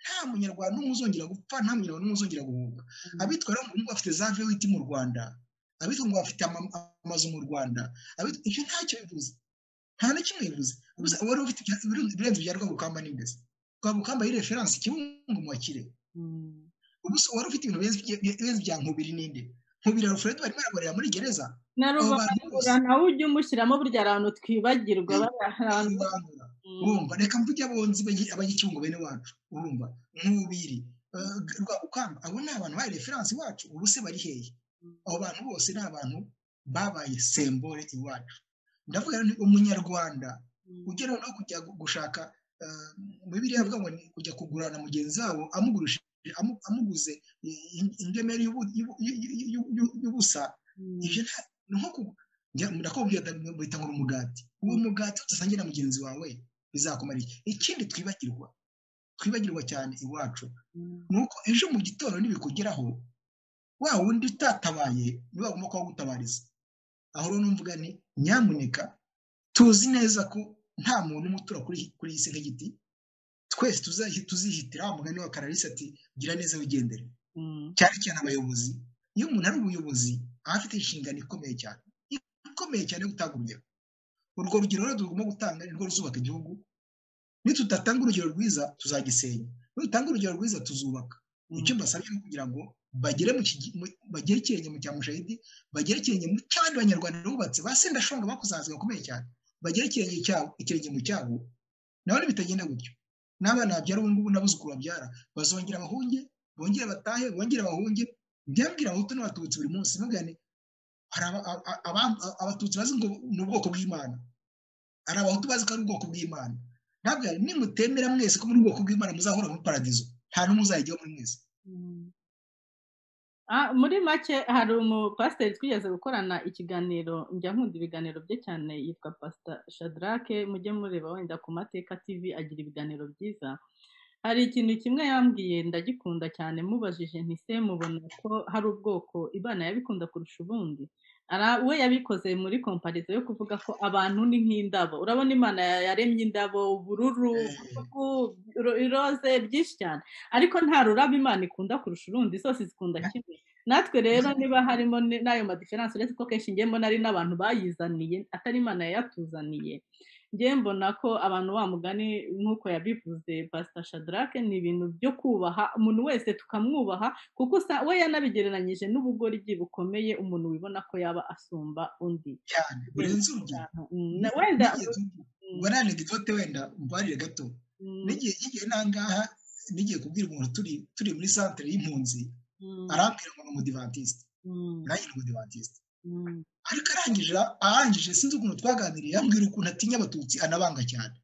nta munyarwanda n'umwe uzongera gupfa nta munyarwanda n'umwe uzongera guhunga abitwa rero ngo bafite za vewiti mu rwanda abitwa ngo bafite amazu mu rwanda icyo ntacyo bivuze nta na kimwe bivuze wari ufite ibirenze bya rwabukamba n'imbese rwabukamba yari referanse kibungo mu bakire wari ufite ibintu birenze bya nkubiri n'indi nkubiri alfred barimo araborera muri gereza na rubangura nawe ujye umushyiramo burya abantu twibagirwa urumva reka mvuge abonzi abanyakibungo bene wacu urumva nkubiri rwabukamba abo ni abantu bari referanse iwacu ubu se bari hehe abo bantu bose ni abantu babaye sembore iwacu ndavuga ni umunyarwanda ugera no kujya gushaka mu bibiri yavuga ngo kujya kugurana mugenzi wabo amuguze ingemeri y'ubusa ndakubwira bahita ngo umugati uwo mugati udasangiye na mugenzi wawe bizakumara iki ikindi twibagirwa twibagirwa cyane iwacu ni uko ejo mu gitondo ntibikugeraho wa wundi utatabaye niba wagomba kuba gutabariza aho rero numvuga ni nyamuneka tuzi neza ko nta muntu umwe utura kuri iyi si nk'igiti twese tuzihitira mugani wa kararisi ati gira neza wigendere cyane cyane abayobozi iyo umuntu ari umuyobozi aba afite inshingano ikomeye cyane ikomeye cyane gutanga urugero urwo rugero rero tugomba gutanga ni rwo ruzubaka igihugu nitudatanga urugero rwiza tuzagisenya nidutanga urugero rwiza tuzubaka icyo mbasabye ni kugira ngo bagere bagere ikirenge mu cya mushahidi bagere ikirenge mu cy'abandi banyarwanda bubatse basendashonga bakoze ahantu gakomeye cyane bagere ikirenge cyabo ikirenge mu cyabo nabone bitagenda gutyo n'abana babyara ubu ngubu n'abuzukuru babyara bazongera abahunge bongere batahe bongere abahunge byambwira abahutu n'abatutsi buri munsi ntugane hari abatutsi bazi ngo ni ubwoko bw'imana hari abahutu bazi ko ari ubwoko bw'imana ntabwo nimutemera mwese ko muri ubwoko bw'imana muzahora muri paradizo nta n'umwe uzayijyaho muri mwese muri make hari umupasiteri twigeze gukorana ikiganiro njya nkunda ibiganiro bye cyane yitwa pasita shadarake mujye mureba wenda ku mateka tv agira ibiganiro byiza hari ikintu kimwe yambwiye ndagikunda cyane mubajije ntise mubona ko hari ubwoko imana yabikunda kurusha ubundi we yabikoze muri komparizo yo kuvuga ko abantu ni nk'indabo urabona imana yaremye indabo ubururu iroze byinshi cyane ariko nta rurabo imana ikunda kurusha urundi zose zikunda kimwe natwe rero niba harimo n'ayo madiferanse uretse ko kenshi ngemo nari n'abantu bayizaniye atari imana yayatuzaniye ngewe mbona ko abantu mugani nk'uko yabivuze pasita shadarake ni ibintu byo kubaha umuntu wese tukamwubaha kuko we yanabigereranyije n'ubugoryi bukomeye umuntu wibona ko yaba asumba undi cyane burenze urugero wenda warane idote wenda mbarire gato n'igihe n'igihe nangaha n'igihe kubwira umuntu turi turi muri santire y'impunzi arambwira ngo ni umudivantisite nanjye ni umudivantisite ariko arangije arangije sinzi ukuntu twaganiriye yambwira ukuntu atinya abatutsi anabanga cyane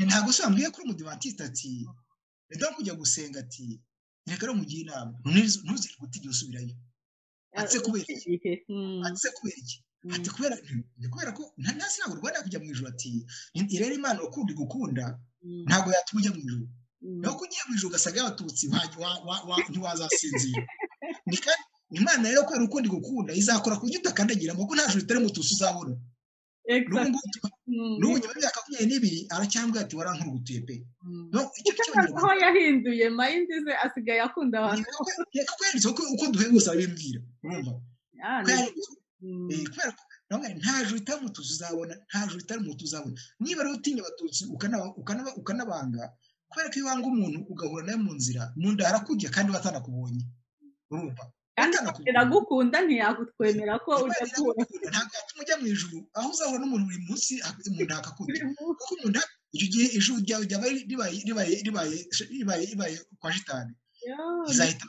ntabwo se wambwiye kuri umudivantisite ati reka kujya gusenga ati reka rero mugire inama ntuzire guta igihe usubirayo atse kubera iki atse kubera iki ati kubera kubera ko ntasi ntabwo rwanda kujya mu ijoro ati rero imana ukundi gukunda ntabwo yatuma ujya mu ijoro naho ko ugiye mu ijoro ugasanga abatutsi ntiwazasinzira imana rero kubera ukundi gukunda izakora ku buryo udakandagiramo ko nta joro itari mutusi uzabona n'ubu nyuma y'imyaka makumyabiri n'ibiri aracyambwira ati warankurugutuye pe aho yahinduye mayindi ze asigaye akunda abantu reka kweretse uko duheguza arabimbwira urumva kubera ko nta joro itari mutusi uzabona nta joro itari mutusi uzabona niba rero utinya abatutsi ukanabanga kubera ko iyo wanga umuntu ugahura nawe mu nzira mu nda harakujya kandi batanakubonye urumva kandi iragukunda ntiyagutwemera ko ujya kubona ntabwo yatuma ujya mu ijuru aho uzahura n'umuntu buri munsi umuntu akakunda kuko umuntu icyo gihe ijuru ryawe ryaba ribaye kwa shitani izahita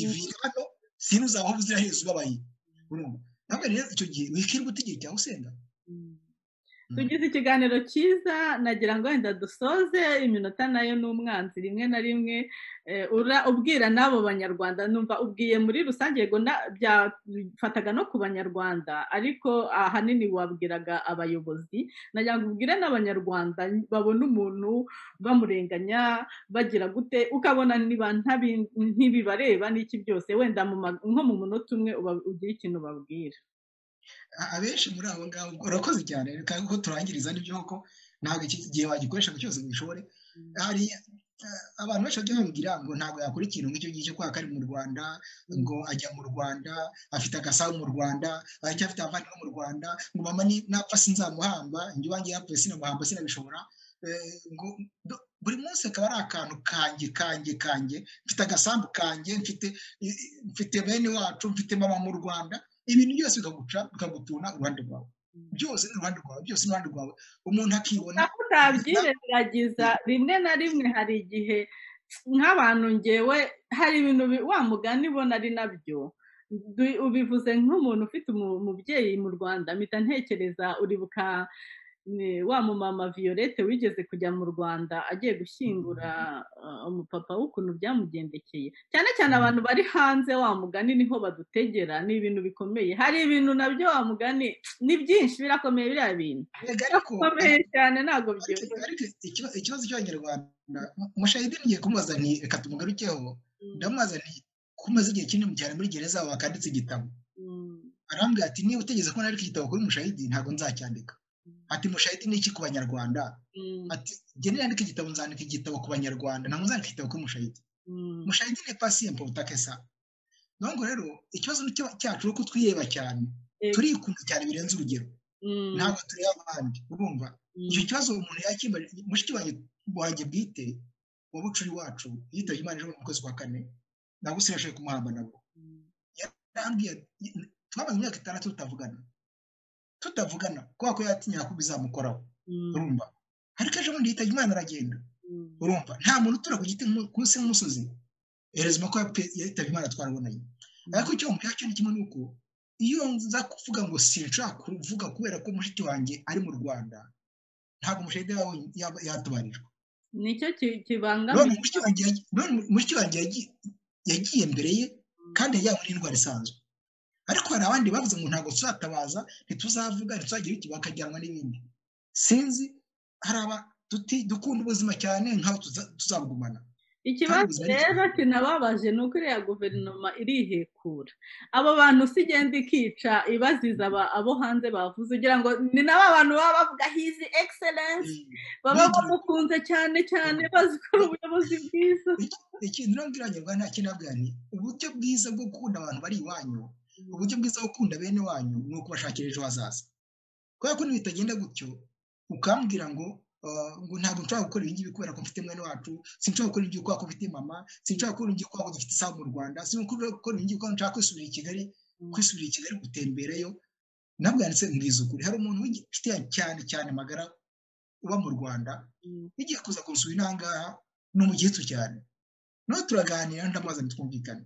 ivi hano sinuzaba aho uzira heza ubabaye urumva ntabwo rero icyo gihe wikirwa utegeye cyangwa usenga tugize ikiganiro cyiza nagira ngo wenda dusoze iminota nayo ni umwanzi rimwe na rimwe ubwira n'abo banyarwanda numva ubwiye muri rusange yego byafataga no ku banyarwanda ariko ahanini wabwiraga abayobozi nagira ngo ubwire n'abanyarwanda babona umuntu bamurenganya bagira gute ukabona niba ntibibareba n'iki byose wenda nko mu munota umwe ugira ikintu babwira abenshi muri abo ngabo urakoze cyane reka ko turangiriza n'ibyo koko ntabwo iki gihe wagikoresha ngo cyose wishore hari abantu benshi bajya babwira ngo ntabwo yakora ikintu nk'icyo ngicyo kubera ko ari mu rwanda ngo ajya mu rwanda afite agasaha mu rwanda aracyafite abavandimwe mu rwanda ngo mama napfa sinzamuhamba njye iwanjye yapfuye sinamuhamba sinabishobora buri munsi akaba ari akantu kange kange kange mfite agasambu kange mfite bene wacu mfite mama mu rwanda ibintu byose bikaguca bikagutuna uruhande rwawe byose uruhande rwawe byose uruhande rwawe umuntu akibona nako utabyiragiza rimwe na rimwe hari igihe nk'abantu ngewe hari ibintu wa mugani bo nari nabyo ubivuze nk'umuntu ufite umubyeyi mu rwanda mpita ntekereza uribuka wa mumama violette wigeze kujya mu rwanda agiye gushyingura umupapa w'ukuntu byamugendekeye cyane cyane abantu bari hanze wa mugani niho badutegera ni ibintu bikomeye hari ibintu nabyo wa mugani ni byinshi birakomeye biriya bintu birakomeye cyane ntabwo byihuse ikibazo cy'abanyarwanda umushahidi ngiye kumubaza nti reka tumugarukeho ndamubaza nti ko umaze igihe kinini cyane muri gereza wakanditse igitabo arambwira ati niba utegeze ko nari igitabo kuri mushahidi ntabwo nzacyandika ati mushahidi ni iki ku banyarwanda ati genda nandika igitabo nzandika igitabo ku banyarwanda ntabwo nzandika igitabo kuri mushahidi mushahidi ni pasiyempo utakesa ntabwo rero ikibazo cyacu ni uko twiyeba cyane turikunda cyane birenze urugero ntabwo tureba abandi urumva icyo kibazo umuntu yakimbaje mushiki wanjye bwite wa bucuri wacu yitabye imana ejo mu kwezi kwa kane ntabwo usirashoye kumuhamba nabwo twamaze imyaka itandatu tutavugana tutavugana kubera ko yatinya ko bizamukoraho urumva ariko ejo bundi yitabye imana aragenda urumva nta muntu utura ku giti munsi y'umusozi herezwa ko yitabye imana twarabonanye ariko icyo mubwira cyo ni kimwe nuko iyo nza kuvuga ngo sinshaka kuvuga kubera ko mushiki wanjye ari mu rwanda ntabwo umushahidi yaba yatubarijwe nicyo kibangamiye mushiki wanjye yagiye mbere ye kandi yajyanywe n'indwara isanzwe ariko hari abandi bavuze ngo ntabwo tuzatabaza ntituzavuga ntituzagira iki bakajyanwa n'ibindi sinzi hari aba dukunda ubuzima cyane nk'aho tuzabugumana ikibazo rero kinababaje ni uko iriya guverinoma irihekura abo bantu si igenda ikica ibaziza abo hanze bavuze kugira ngo ni nabo abantu baba bavuga hizi egiserensi baba bamukunze cyane cyane bazikora ubuyobozi bwiza ikintu ntabwo iranyurwa nta kinabwa ni uburyo bwiza bwo gukunda abantu bari iwanyu uburyo bwiza bwo gukunda bene wanyu ni ukubashakira ejo hazaza kubera ko bitagenda gutyo ukambwira ngo ngo ntabwo nshobora gukora ibingibi kubera ko mfite mwene wacu sinshobora gukora ibingibi kubera ko mfite mama sinshobora gukora ibingibi kubera ko dufite isaha mu rwanda sinshobora gukora ibingibi kubera ko nshaka kwisubirira i kigali kwisubirira i kigali gutemberayo nabwo yanditse mbwiza ukuri hari umuntu w'inshuti cyane cyane magara uba mu rwanda igiye kuza kurusura inangaha ni umukecuru cyane nawe turaganira ndamubaza ntitwumvikane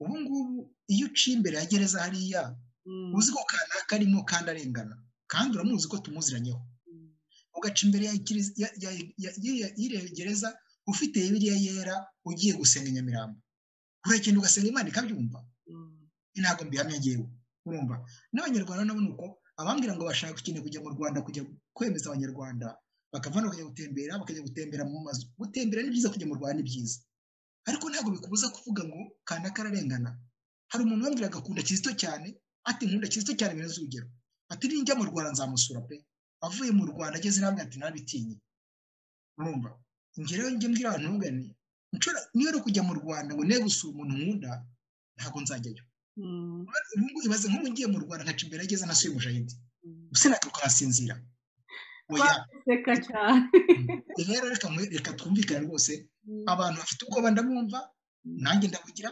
ubu ngubu iyo uciye imbere ya gereza hariya uzi ko kanaka arimo kandi arengana kandi uramuzi ko tumuziranyeho ugaca imbere y'iriya gereza ufite biriya yera ugiye gusenga nyamirambo uragenda ugasenga imana ikabyumva ntabwo mbihamya ngewe urumva n'abanyarwanda nabo ni uko abambwira ngo bashaka ikintu kujya mu rwanda kujya kwemeza abanyarwanda bakava bakajya gutembera bakajya gutembera mu mazu gutembera ni byiza kujya mu rwanda ni byiza ariko ntabwo bikubuza kuvuga ngo kanaka ararengana hari umuntu wambwiraga agakunda kizito cyane ati nkunda kizito cyane birenze urugero ati ninjya mu rwanda nzamusura pe avuye mu rwanda ageze namwe ati ntabitinye urumva ngerewe njya mbwira abantu ntugane niba ari ukujya mu rwanda ngo niba gusura umuntu nkunda ntabwo nzajyayo ubu ngubu ibaze nk'ubu ngiye mu rwanda nkaca imbere ageze nasuye umushahidi sinagaruka nasinzira rero reka twumvikane rwose abantu bafite ubwoba ndabumva nanjye ndabugira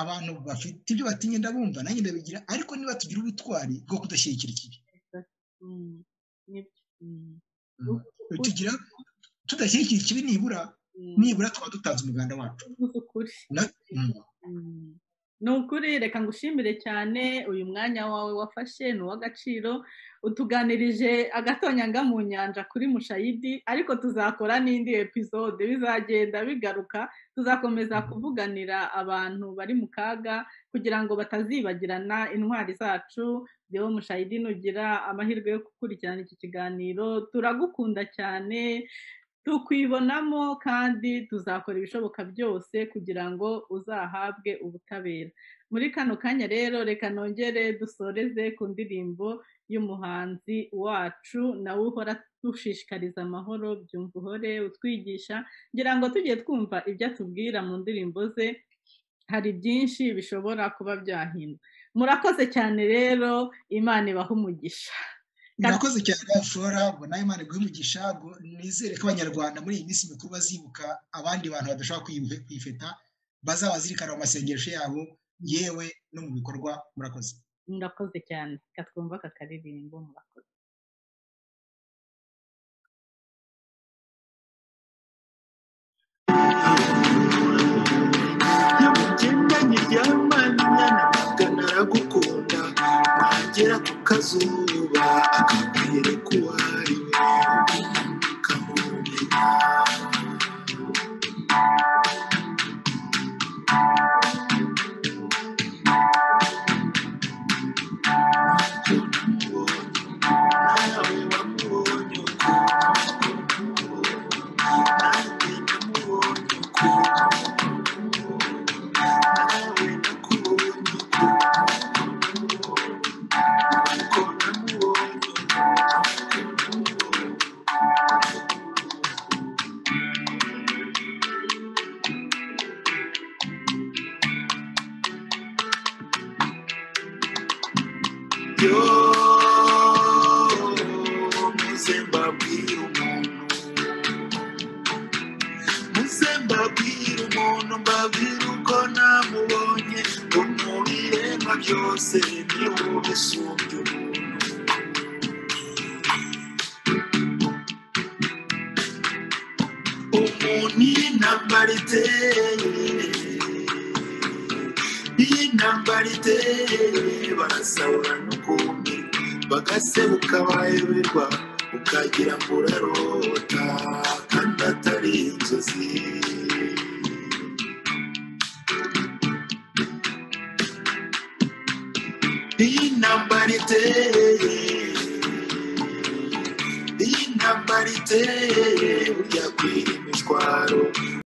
abantu bafite ibyo batinya ndabumva nanjye ndabigira ariko niba tugira ubutwari bwo kudashyigikira ikibi tugira tudashyigikira ikibi nibura nibura twaba dutanze umuganda wacu ni ukuri reka ngushimire cyane uyu mwanya wawe wafashe ni uw'agaciro utuganirije agatonyanga mu nyanja kuri mushayidi ariko tuzakora n'indi episode bizagenda bigaruka tuzakomeza kuvuganira abantu bari mu kaga kugira ngo batazibagirana intwari zacu rero mushayidi nugira amahirwe yo gukurikirana iki kiganiro turagukunda cyane tukwibonamo kandi tuzakora ibishoboka byose kugira ngo uzahabwe ubutabera muri kano kanya rero reka nongere dusoreze ku ndirimbo y'umuhanzi wacu nawe uhora dushishikariza amahoro byumva uhore utwigisha ngira ngo tugiye twumva ibyo atubwira mu ndirimbo ze hari byinshi bishobora kuba byahinda murakoze cyane rero imana ibaha umugisha murakoze cyane flora ngo nawe imana iguhe umugisha ngo nizere ko abanyarwanda muri iyi minsi mikuru bazibuka abandi bantu badashobora kwifeta bazabazirikana mu masengesho yabo yewe no mu bikorwa murakoze murakoze cyane katwumva aka karirimbo murakoze nyamugendanye ryamanya namaga naragukunda wagera ku kazuba akakwereka uwo ari we ukamumenya nawe wamubonye ukuntu nanjye namubonye ukuntu nawe nakubonye ukuntu ko namubonye yo muze mbabwire umuntu muze mbabwire umuntu mbabwire uko namubonye ngo mu biremwa byose ni wowe usumbya umuntu umuntu y'intambara iteye y'intambara iteye barasahura n'ukundi bagasebuka bayoberwa ukagira ngo urarota kandi atari inzozi y'intambara iteye y'intambara iteye burya kwirima imishwaro